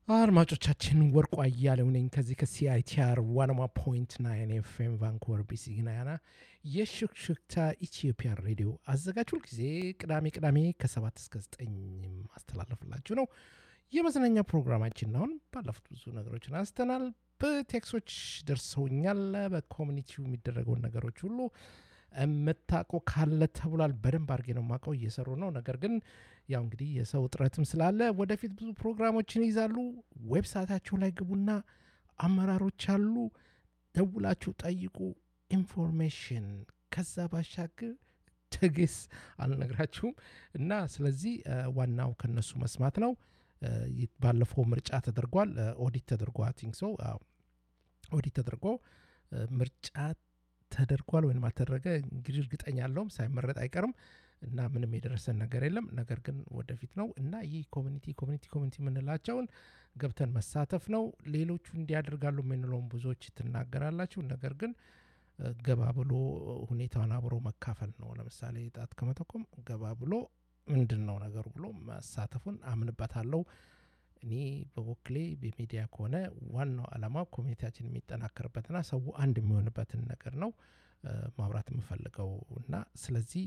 አድማጮቻችን ወርቁ አያሌው ነኝ ከዚህ ከሲአይቲአር ዋንማ ፖይንት ናይን ኤፍኤም ቫንኩቨር ቢሲ ግናያና የሹክሹክታ ኢትዮጵያን ሬዲዮ አዘጋጅ ሁልጊዜ ቅዳሜ ቅዳሜ ከሰባት እስከ ዘጠኝ ማስተላለፍላችሁ ነው። የመዝናኛ ፕሮግራማችን አሁን ባለፉት ብዙ ነገሮችን አንስተናል። በቴክሶች ደርሰውኛል። በኮሚኒቲው የሚደረገውን ነገሮች ሁሉ የምታውቀው ካለ ተብሏል። በደንብ አድርጌ ነው የማውቀው። እየሰሩ ነው። ነገር ግን ያው እንግዲህ የሰው እጥረትም ስላለ ወደፊት ብዙ ፕሮግራሞችን ይዛሉ። ዌብሳይታቸው ላይ ግቡና አመራሮች አሉ፣ ደውላችሁ ጠይቁ። ኢንፎርሜሽን ከዛ ባሻገር ትግስ አልነግራችሁም እና ስለዚህ ዋናው ከነሱ መስማት ነው። ባለፈው ምርጫ ተደርጓል። ኦዲት ተደርጎ ቲንክ ሰው ኦዲት ተደርጎ ምርጫ ተደርጓል ወይም አልተደረገ እንግዲህ እርግጠኛ ያለውም ሳይመረጥ አይቀርም እና ምንም የደረሰን ነገር የለም። ነገር ግን ወደፊት ነው እና ይህ ኮሚኒቲ ኮሚኒቲ ኮሚኒቲ የምንላቸውን ገብተን መሳተፍ ነው። ሌሎቹ እንዲያደርጋሉ የምንለውን ብዙዎች ትናገራላችሁ። ነገር ግን ገባ ብሎ ሁኔታውን አብሮ መካፈል ነው። ለምሳሌ ጣት ከመጠቆም ገባ ብሎ ምንድን ነው ነገሩ ብሎ መሳተፉን አምንበታለሁ። እኔ በበኩሌ በሚዲያ ከሆነ ዋናው ዓላማ ኮሚኒቲያችን የሚጠናከርበትና ሰው አንድ የሚሆንበትን ነገር ነው ማብራት የምፈልገው እና ስለዚህ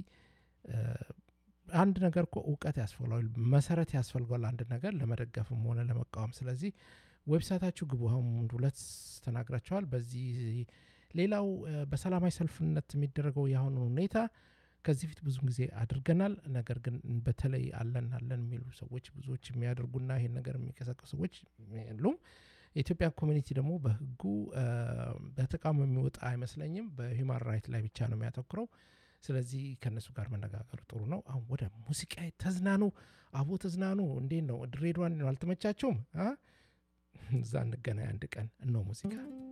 አንድ ነገር እኮ እውቀት ያስፈልገዋል፣ መሰረት ያስፈልገዋል አንድ ነገር ለመደገፍም ሆነ ለመቃወም። ስለዚህ ዌብሳይታችሁ ግቡ። አሁን ሁለት ተናግራቸዋል። በዚህ ሌላው በሰላማዊ ሰልፍነት የሚደረገው የአሁኑ ሁኔታ ከዚህ ፊት ብዙ ጊዜ አድርገናል። ነገር ግን በተለይ አለን አለን የሚሉ ሰዎች ብዙዎች የሚያደርጉና ይሄን ነገር የሚቀሰቀሱ ሰዎች የሉም። የኢትዮጵያ ኮሚኒቲ ደግሞ በህጉ በተቃውሞ የሚወጣ አይመስለኝም። በሂውማን ራይት ላይ ብቻ ነው የሚያተኩረው። ስለዚህ ከእነሱ ጋር መነጋገሩ ጥሩ ነው። አሁን ወደ ሙዚቃ ተዝናኑ፣ አቦ ተዝናኑ። እንዴት ነው ድሬዳዋ? አልተመቻቸውም? እዛ እንገናኝ አንድ ቀን እነው ሙዚቃ